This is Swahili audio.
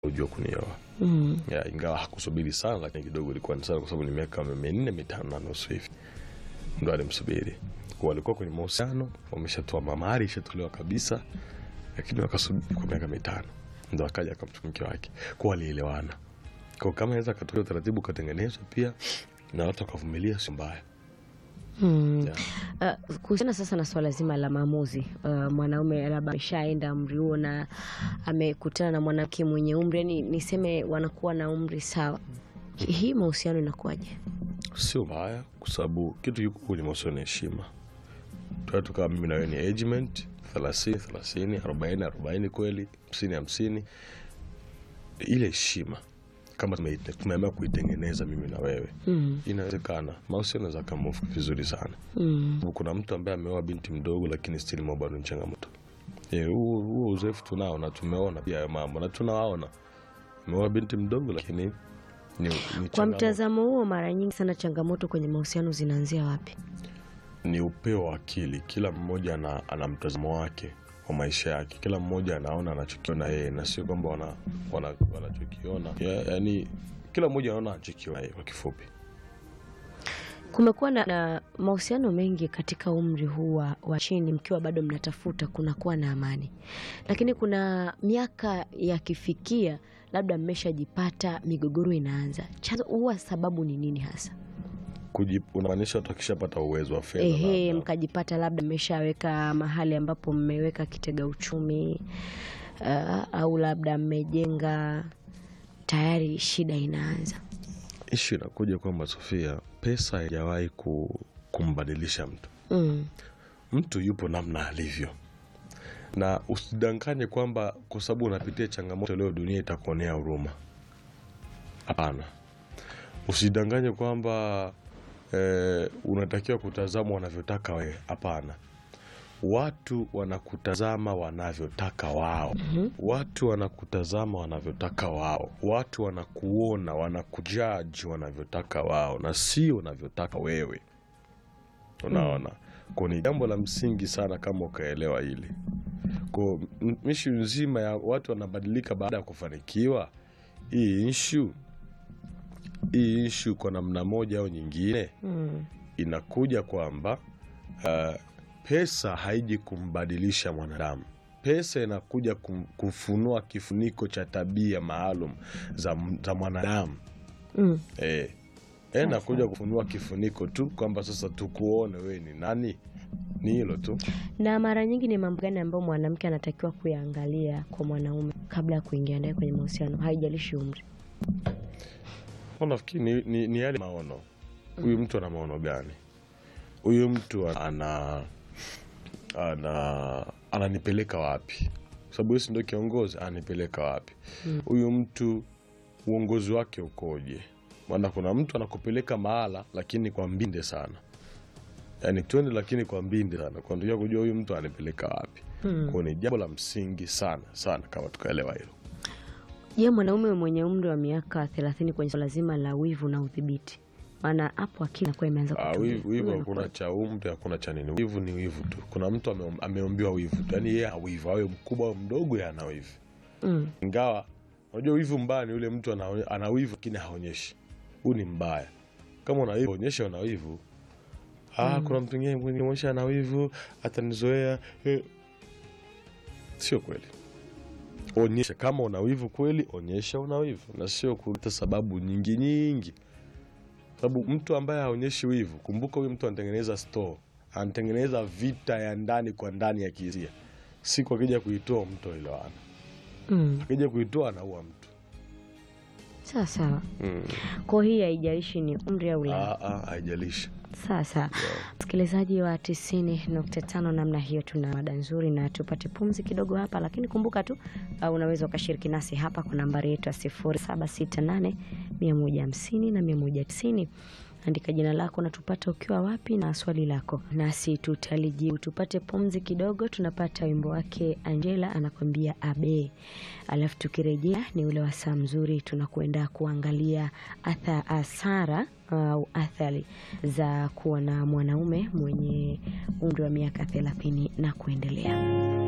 ujua kunioa Mm. ya, ingawa hakusubiri sana, lakini kidogo ilikuwa ni sana, kwa sababu ni miaka minne mitano na nusu hivi ndo alimsubiri. Kwa walikuwa kwenye mahusiano, wameshatoa mamari, ishatolewa kabisa, lakini wakasubiri kwa miaka mitano ndo akaja akamchukua mke wake, kwa walielewana. Kwa kama naweza katokea utaratibu ukatengenezwa pia na watu wakavumilia, sio mbaya. Mm. Yeah. Uh, kuhusiana sasa na swala zima la maamuzi uh, mwanaume labda ameshaenda umri huo na amekutana na mwanamke mwenye umri yani niseme wanakuwa na umri sawa, Hi- hii mahusiano inakuwaje? sio mbaya kwa sababu kitu kikuu kwenye mahusiano ni heshima. Tuatu kama mimi na wewe ni agement 30 30 40 40 kweli 50 50, ile heshima kama tumeite- tumeamua kuitengeneza mimi na wewe Mm. inawezekana, mahusiano yanaweza kamove vizuri sana. Mm. Sababu Kuna mtu ambaye ameoa binti mdogo, lakini still mambo bado ni changamoto. Eh, huo huo uzoefu tunao na tumeona pia hayo mambo na tunawaona, ameoa binti mdogo, lakini ni, ni Kwa changamoto. mtazamo huo, mara nyingi sana changamoto kwenye mahusiano zinaanzia wapi? ni upeo wa akili. Kila mmoja ana, ana mtazamo wake wa maisha yake, kila mmoja anaona anachokiona yeye, na sio kwamba wana, wana, wanachokiona ya, yani kila mmoja anaona anachokiona yeye. Kwa kifupi, Kumekuwa na, na mahusiano mengi katika umri huu wa wa chini, mkiwa bado mnatafuta, kunakuwa na amani, lakini kuna miaka yakifikia, labda mmeshajipata, migogoro inaanza. Chanzo huwa sababu ni nini hasa? Kuji- unamaanisha watu akishapata uwezo wa fedha Ehe, labda. mkajipata labda mmeshaweka mahali ambapo mmeweka kitega uchumi uh, au labda mmejenga tayari, shida inaanza. Ishu inakuja kwamba Sofia, pesa haijawahi ku, kumbadilisha mtu. mm. Mtu yupo namna alivyo, na usidanganye kwamba kwa sababu unapitia changamoto leo dunia itakuonea huruma. Hapana, usidanganye kwamba eh, unatakiwa kutazama wanavyotaka wewe. Hapana, watu wanakutazama wanavyotaka wao. Watu wanakutazama wanavyotaka wao. Watu wanakuona, wanakujaji wanavyotaka wao, na sio wanavyotaka wewe. Unaona, kwa ni jambo la msingi sana kama ukaelewa hili. Kwa m- ishu nzima ya watu wanabadilika baada ya kufanikiwa, hii ishu hii ishu kwa namna moja au nyingine Mm. inakuja kwamba uh, pesa haiji kumbadilisha mwanadamu. Pesa inakuja kum, kufunua kifuniko cha tabia maalum za, za mwanadamu Mm. eh, eh, inakuja kufunua kifuniko tu kwamba sasa tukuone wewe ni nani. Ni hilo tu. Na mara nyingi ni mambo gani ambayo mwanamke anatakiwa kuyaangalia kwa mwanaume kabla ya kuingia naye kwenye mahusiano, haijalishi umri? Kwa nafikiri ni, ni, ni yale maono. Huyu mtu ana maono gani? Huyu mtu ana ana ananipeleka wapi? Kwa sababu yeye ndio kiongozi, ananipeleka wapi? Huyu mtu uongozi wake ukoje? Maana kuna mtu anakupeleka mahala lakini kwa mbinde sana, yaani twende, lakini kwa mbinde sana, kwa ndio kujua huyu mtu ananipeleka wapi. Kwa ni jambo la msingi sana sana kama tukaelewa hilo. Je, mwanaume mwenye umri wa miaka thelathini kwenye swala zima la wivu na udhibiti, maana hapo akili inakuwa imeanza Ah, kutulia. wivu wivu Huyo hakuna anakuwa- cha umri, hakuna cha nini. Wivu ni wivu tu. Kuna mtu ame, ameombiwa wivu tu, yaani yeye hawivu, awe mkubwa au mdogo, yeye ana wivu. Mm. Ingawa unajua wivu mbaya ni yule mtu ana, ana wivu lakini haonyeshi. Huu ni mbaya. Kama una wivu onyesha una wivu. Ah, kuna mtu mwingine mwenye onyesha ana wivu atanizoea. Eh. Sio kweli. Onyesha kama una wivu kweli, onyesha una wivu na sio kuleta sababu nyingi nyingi sababu mtu ambaye haonyeshi wivu, kumbuka huyu mtu anatengeneza store, anatengeneza vita ya ndani kwa ndani ya kihisia. Siku akija kuitoa mtu elewana, Mm. akija kuitoa anaua mtu Sawa sawa. mm. Kwa hii haijalishi ni umri au la. Ah, ah, haijalishi Sawa sawa. Msikilizaji wa tisini nukta tano namna hiyo, tuna mada nzuri na tupate pumzi kidogo hapa, lakini kumbuka tu uh, unaweza ukashiriki nasi hapa kwa nambari yetu ya sifuri saba sita nane mia moja hamsini na mia moja tisini. Andika jina lako na tupate ukiwa wapi na swali lako, nasi tutalijibu. Tupate pumzi kidogo, tunapata wimbo wake Angela anakwambia abe, alafu tukirejea ni ule wasaa mzuri, tunakwenda kuangalia atha asara au athari za kuwa na mwanaume mwenye umri wa miaka thelathini na kuendelea.